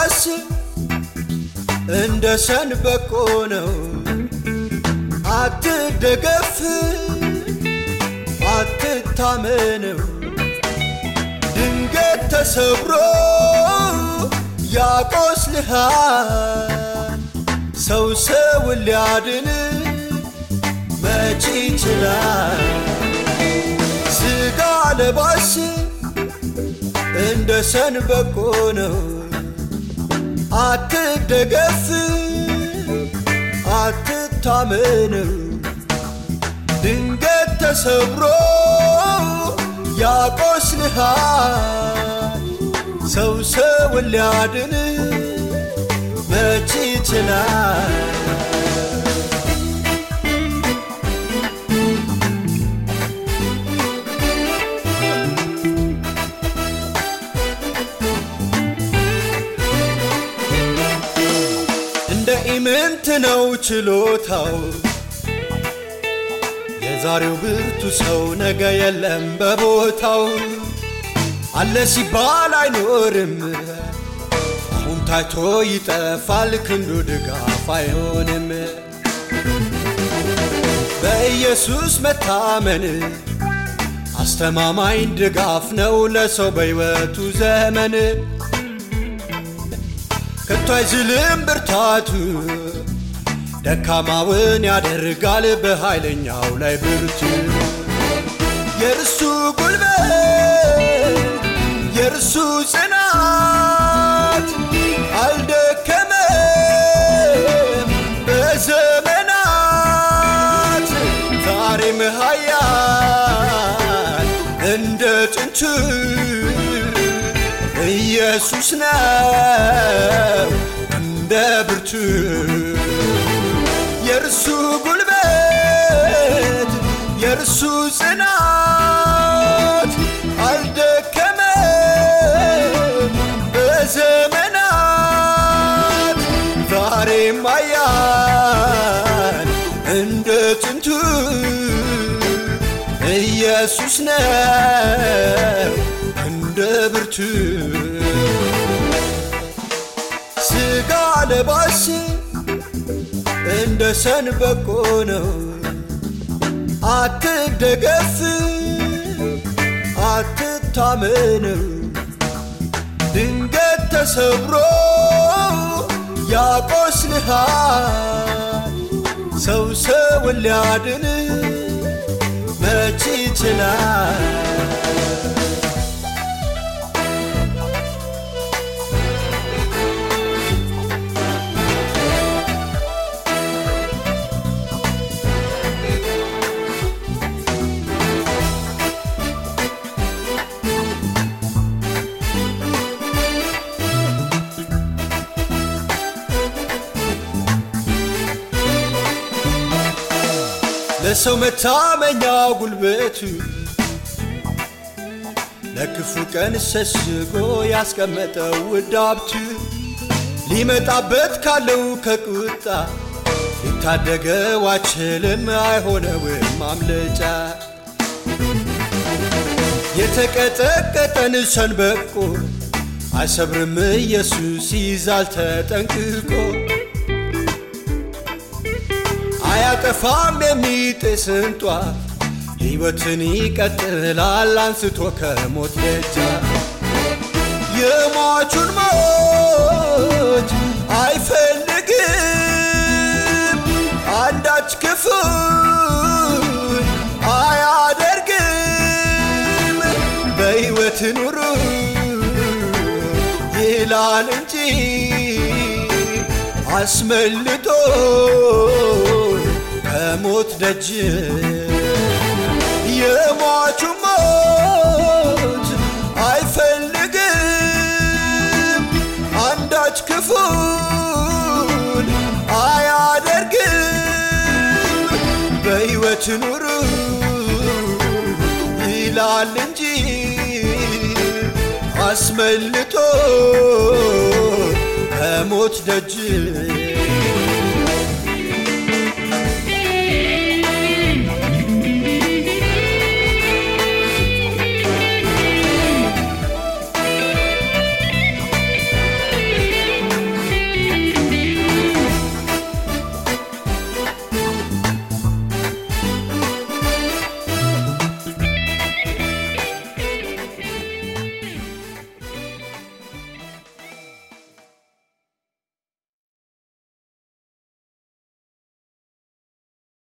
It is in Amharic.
ለባስ እንደ ሸንበቆ ነው። አትደገፍ አትታመነው ድንገት ተሰብሮ ያቆስልሃል። ሰው ሰውን ሊያድን መች ይችላል? ስጋ ለባሽ እንደ ሸንበቆ ነው። አትደገፍ አትታመነው ድንገት ተሰብሮ ያቆስልሃል። ሰው ሰውን ሊያድን መች ይችላል? እንደ ኢምንት ነው ችሎታው የዛሬው ብርቱ ሰው ነገ የለም በቦታው አለ ሲባል አይኖርም አሁን ታይቶ ይጠፋል ክንዱ ድጋፍ አይሆንም በኢየሱስ መታመን አስተማማኝ ድጋፍ ነው ለሰው በሕይወቱ ዘመን ከቶ አይዝልም ብርታቱ ደካማውን ያደርጋል በኃይለኛው ላይ ብርቱ የእርሱ ጉልበት የእርሱ ጽናት አልደከመም በዘመናት ዛሬም ኃያል እንደ ጥንቱ ኢየሱስ ነው እንደ ብርቱ የእርሱ ጉልበት የእርሱ ጽናት አልደከመም በዘመናት ዛሬም ኃያል እንደ ጥንቱ ኢየሱስ ነው እንደ ብርቱ ስጋ ለባሽ እንደ ሸንበቆ ነው። አትደገፍ አትታመነው ድንገት ተሰብሮ ያቆስልሃል። ሰው ሰውን ሊያድን መች ይችላል? ለሰው መታመኛ ጉልበቱ ለክፉ ቀን ሸሽጎ ያስቀመጠው ውድ ሀብቱ ሊመጣበት ካለው ከቁጣ ሊታደገው አይችልም አይሆነውም ማምለጫ የተቀጠቀጠን ሸንበቆ አይሰብርም ኢየሱስ ይዛል ተጠንቅቆ አያጠፋም የሚጥስን ጧፍ ሕይወትን ይቀጥላል አንስቶ ከሞት ደጃፍ የሟቹን ሞት አይፈልግም አንዳች ክፉ አያደርግም በሕይወት ኑሩ ይላል እንጂ አስመልጦ ከሞት ደጅ የሟቹ ሞት አይፈልግም አንዳች ክፉን አያደርግም በሕይወት ኑሩ ይላል እንጂ አስመልጦ ከሞት ደጅ